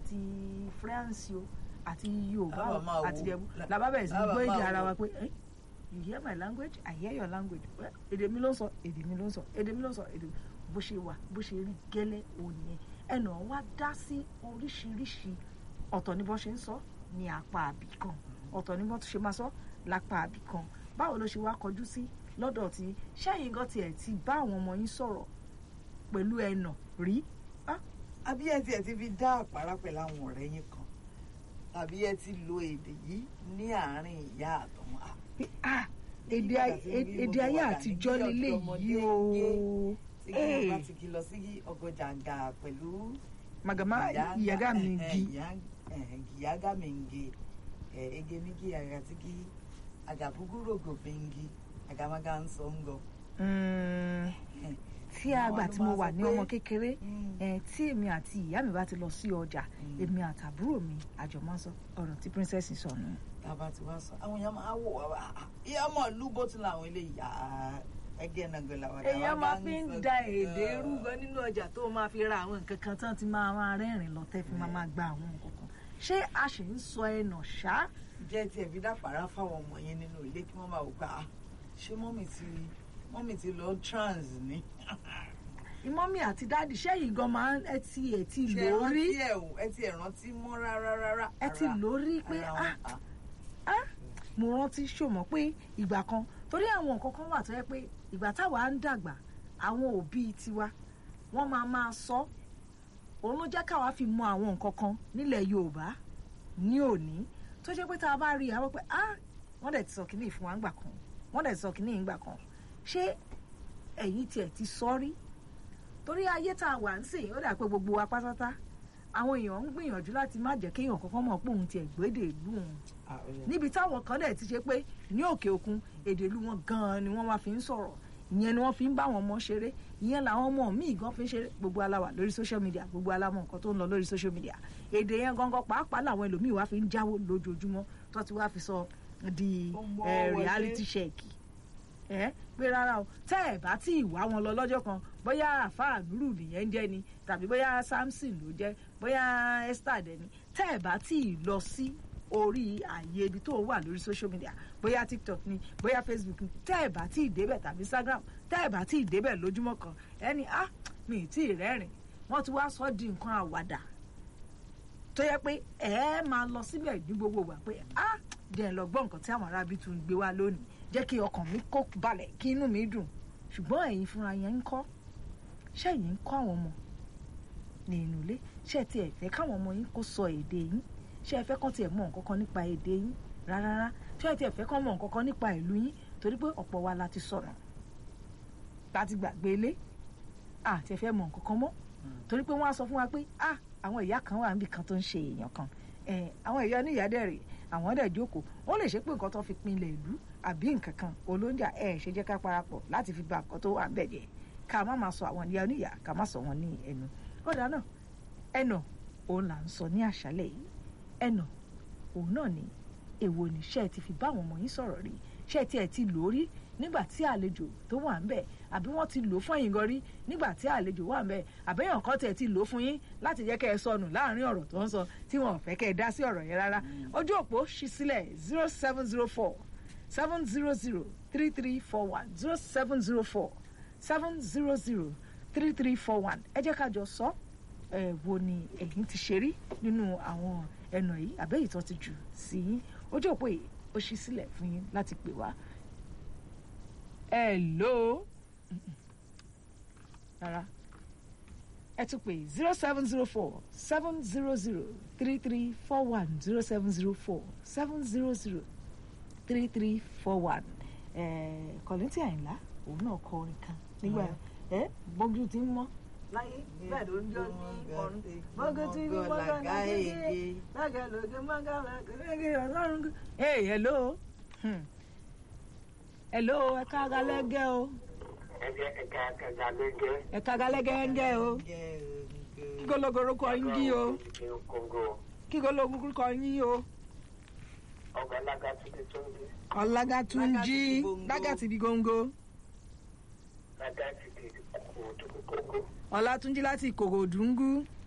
àti french o àti yorùbá o Láwa máa àti wo- jẹ̀bú lá- làbá bẹ̀rẹ̀ sí ní láwa gbọ́ èdè máa ara wo. wa pé "Eh, you hear my language i hear your language Well, èdè mi ló ń sọ èdè mi ló ń sọ èdè mi ló ń sọ èdè mi bó ṣe wà bó ṣe rí gẹ́lẹ́ òní ẹ̀ ẹnà wá dá sí oríṣiríṣi ọ̀tọ̀ ní bó ṣe ń sọ ní apá àbí kan ọ̀tọ̀ ní bó tún ṣe máa sọ lápá àbí kan báwo ló ṣe wá kọjú sí lọ́dọ̀ tí ṣẹ́yìn gan tiẹ̀ ti bá àwọn ọmọ yín sọ̀rọ̀ pẹ̀lú ẹnà rí àbí ẹ tiẹ̀ ti fi dá àpárá pẹ̀lú àwọn ọ̀rẹ́ yín kan tàbí ẹ ti lo èdè yìí ní àárín ìyá àtọmọ Ah, pé ah èdè Nígbà ay- tí ń rí èdè gbogbo ayé wa dà ní àtijọ́ bí lélẹ̀ ọ̀dọ́mọdé yìí o tí kí wọn bá Ee. ti kí lọ sí ọgọjàǹgà pẹ̀lú magama ìyàgá mi gi giyaga mingi ege migi agatigi agabuguro bingi agamaga nsongo Mm, tí àgbà tí mo wà ní ọmọ kékeré eh, tí èmi àti ìyá mi bá ti lọ sí ọjà Mm. èmi àtàbúrò mi àjọ máa ń sọ ọ̀rọ̀ tí princess sọ nù. tába ti wá sọ àwọn èèyàn máa wò wá wá ìyá ọmọ ìlú bó ti làwọn eléyìí à ẹgẹ nàgbẹ làwọn èèyàn máa fi ń da èdè rú gan nínú ọjà tó máa fi ra àwọn nǹkan kan tán ti máa máa rẹ́rìn lọ tẹ́ fi máa máa gba àwọn nǹkan kan ṣé a ṣì ń sọ ẹnà ṣá jẹ́ tiẹ̀ fi dáfàrá fáwọn ọmọ yẹn nínú ilé kí wọ́n máa wò gbà á ṣé mọ́mì ti mọ́mì ti lọ trans ni. ìmọ̀mí àti dáàdì ṣẹ́yìn gan máa ń ẹ ti ẹ̀ ti ṣe lórí rántí ẹ̀ o ẹ ti ẹ̀ rántí mọ́ rárá rárá. ẹ ti Ara- lórí pé ara ah wọn- ah, ah mo rántí ṣòmọ pé ìgbà kan torí àwọn nǹkan kan wà tó yẹ pé ìgbà táwa ń dàgbà àwọn òbí tiwa wọ́n máa máa sọ òun ló jẹ́ káwa fi mọ àwọn nǹkan kan nílẹ̀ Yorùbá ní òní tó jẹ́ pé tá a bá rí i àwọn pé ah wọ́n dẹ̀ ti sọ kínní fún wa ńgbà kan wọ́n dẹ̀ ti sọ kínní ńgbà kan ṣé ẹ̀yin tiẹ̀ ti sọ rí torí ayé tá a wà ń sìn ó dà pé gbogbo wa pátátá àwọn èèyàn ń gbìyànjú láti má jẹ́ kéèyàn kankan mọ̀ pé òun tiẹ̀ gbédè ìlú òun ah, ó yẹ. níbi táwọn kan dẹ̀ ti ṣe pé ní òkè òkun èdè ìlú wọn gan-an ni wọ́n wá fi ń sọ̀rọ̀ ìyẹn ni wọ́n fi ń bá àwọn ọmọ ṣeré ìyẹn làwọn ọmọ míì gan fi ń ṣeré gbogbo aláwà lórí social media gbogbo alámọ̀ nǹkan tó ń lọ lórí social media èdè yẹn gangan pàápàá làwọn ẹlòmíì wá fi ń jáwó lójoojúmọ́ tó ti wá fi sọ di Ó mọ́ eh, wọlé. reality check ẹ pé rárá o tẹ́ ẹ̀ bá tí ì wá wọn lọ lọ́jọ́ kan bóyá àfáà nùrù nìyẹn ń jẹ́ ni tàbí bóyá samson ló jẹ́ bóyá esther dẹ̀ ni tẹ́ ẹ̀ bá tí ì lọ sí orí ààyè ibi tó wà lórí social media bóyá tiktok ni bóyá facebook ni tẹ́ ẹ̀ bá tí ì débẹ̀ tàbí instagram tẹ́ ẹ̀ bá tí ì débẹ̀ lójúmọ́ kan ẹni ah mi ì tí ì rẹ́rìn wọ́n ti wá sọ di nǹkan àwàdà tó yẹ pé ẹ ẹ máa lọ síbẹ̀ ní gbogbo ìgbà pé ah díẹ̀ lọ gbọ́ nǹkan tí àwọn arábí tún gbé wá lónìí jẹ́ kí ọkàn mi kó balẹ̀ kí inú mi dùn ṣùgbọ́n ẹ̀yin fúnra yẹn ń kọ́ ṣé ẹ̀yin ń kọ́ àwọn ọmọ ní inú ilé ṣé ẹ tiẹ̀ fẹ́ káwọn ọmọ yín kó sọ èdè yín ṣé ẹ fẹ́ kán tiẹ̀ mọ̀ nǹkan kan nípa èdè yín rárá ṣé ẹ tiẹ̀ fẹ́ kán mọ̀ nǹkan kan nípa ìlú yín torí pé ọ̀pọ̀ wa la ti sọ̀rọ̀ láti gbàgbé ilé àti ẹ fẹ́ mọ̀ nǹkan kan mọ́ torí pé wọ́n á sọ fún wa pé ah àwọn ìyá kan wà níbi kan tó ń ṣe èèyàn kan Eh, àwọn ìyá oníyàá dẹ̀ rè àwọn dẹ̀ jókòó wọ́n lè ṣe pé nǹkan tó fi pinlẹ̀ ìlú àbí nǹkan kan olóńjà ẹ̀ ṣe jẹ́ ká parapọ̀ láti fi ba nǹkan tó wà ń bẹ̀ jẹ́ ká má máa sọ àwọn ìyá oníyàá ká má sọ wọn ní ẹnu kódà náà ẹnà òun là ń sọ ní àṣálẹ̀ yìí ẹnà òun náà ni èwo ni ṣé ẹ ti fi bá àwọn ọmọ yín sọ̀rọ̀ rí ṣé ẹ ti ẹ̀ ti lò ó rí nígbà tí àlejò tó wà ń bẹ̀ àbí wọ́n ti lò ó fún ẹ̀yin gan rí nígbà tí àlejò wà ń bẹ̀ àbẹ́yàn kan tẹ̀ ti lò ó fún yín láti jẹ́ kẹ́ ẹ sọnù láàrin ọ̀rọ̀ tó ń sọ tí wọn ò fẹ́ kẹ́ ẹ dá sí ọ̀rọ̀ yẹn rárá ojú òpó ṣí sílẹ̀ zero seven zero four seven zero zero three three four one zero seven zero four seven zero zero three three four one ẹ jẹ́ ká jọ sọ ẹ wo ni ẹ̀yin ti ṣe rí nínú àwọn ẹnà yìí àbẹ́yìí tó ti jù sí yín ojú òpó yìí ó ṣí sílẹ̀ fún yín láti pè wá hello Mm-mm. rárá ẹ tún pè zero seven zero four seven zero zero three three four one zero seven zero four seven zero zero three three four one kọ̀lẹ́ntì àyìnlá òun náà kọ orin kan nígbà ẹ bọ́jú ti ń mọ́ láyé bẹ́ẹ̀ ló ń jọ ní ọ̀run bọ́jú ti ń mọ́ gánà kékeré lága lóge mọ́gá lágẹ̀lẹ́gẹ̀ ọlọ́run. hey hello hmm. hello ẹ ká galẹ́gẹ́ o ẹ ká galẹ́gẹ́ ń gẹ́ o kí gologoro kọ yín jí o kí gologoro kọ yín o ọ̀làgàtúnjí lágàtì bí góńgó ọ̀làtúnjí láti ìkòròdú ń gú